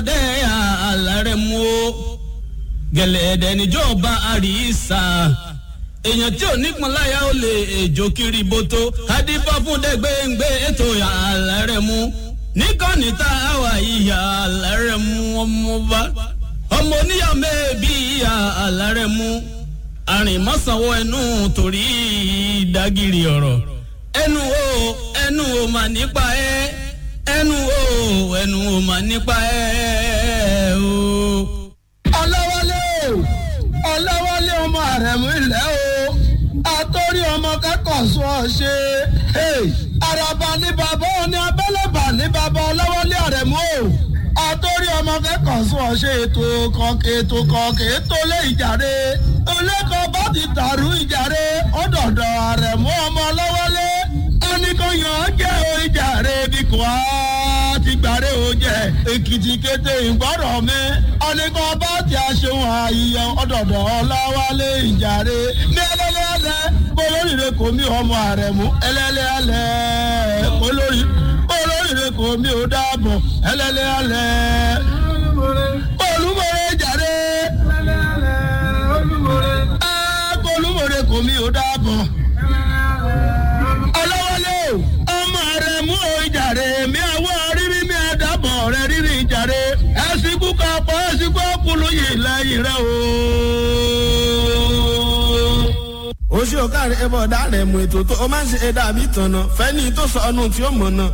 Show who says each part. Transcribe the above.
Speaker 1: ọdẹ àlàrẹ mú o gẹ̀lẹ́dẹ̀ níjọba àríṣà èèyàn tí ò nípọn láyà ó lè èjò kiri boto kádìbọ fún dẹgbẹǹgbẹ ètò àlàrẹ mú níkànnì tá a wà ìyá àlàrẹ mú ọmọba ọmọ oníyàwó mẹ́ẹ̀ẹ́bí ìyá àlàrẹ mú àrìnmọ́sánwó ẹnu torí ìdágìrì ọ̀rọ̀ ẹnu o ẹnu o mà nípa ẹ ẹnu o ẹnu o mà nípa ẹ o.
Speaker 2: ọlọ́wọ́lé o ọlọ́wọ́lé ọmọ àrẹ̀mú ilẹ̀ o àtọ́rí ọmọ kẹ́kọ̀ọ́ sọ ọ ṣe àràbà ní bàbá òní abẹ́lẹ́bà ní bàbá ọlọ́wọ́lé àrẹ̀mú o àtọ́rí ọmọ kẹ́kọ̀ọ́ sọ ọ ṣe ètò kọ̀ọ̀kẹ́ ètò kọ̀ọ̀kẹ́ ètò lé ìjàre olẹ́kọ̀ọ́ bá ti tàrú ìjàre ọ̀dọ̀dọ̀ àrẹ̀mú ọmọ ọlọ́wọ́lé ẹnìkan yàn án jẹ́ o ìjàre bí kò á ti gbàre o jẹ èkìtì kété ìgbọ́rọ̀ mi ọ̀nìkan bá ti aṣeun àyíyàn ọ̀dọ̀dọ̀ ọláwálé ìjàre ní ẹlẹ́lẹ́lẹ́ olóríire kò mí ọmọ àrẹ̀mú ẹlẹ́lẹ́lẹ́ olórí olóríire kò mí ò dáàbọ̀ ẹlẹ́lẹ́lẹ́ olúmọ̀rẹ́ ìjàre olúmọ̀rẹ́ kò mí ò dáàbọ̀ ọlọ́wọ́lé ọmọ rẹ̀ mú o ìjàre mi àwọ̀ rírí mi àdàbọ̀ rẹ̀ rírí ìjàre ẹ̀sìnkú kan pọ̀ ẹ̀sìnkú ọkùnrin yìí lẹ́yìn rẹ̀ o.
Speaker 3: oṣù ọ̀kàrẹ̀ ẹ̀bọ̀ ọ̀dà rẹ̀ mú ètò tó o máa ń ṣe ẹ̀dá àbí tọ̀nà fẹ́ni tó sọ ọ́nù tí ó mọ̀ náà.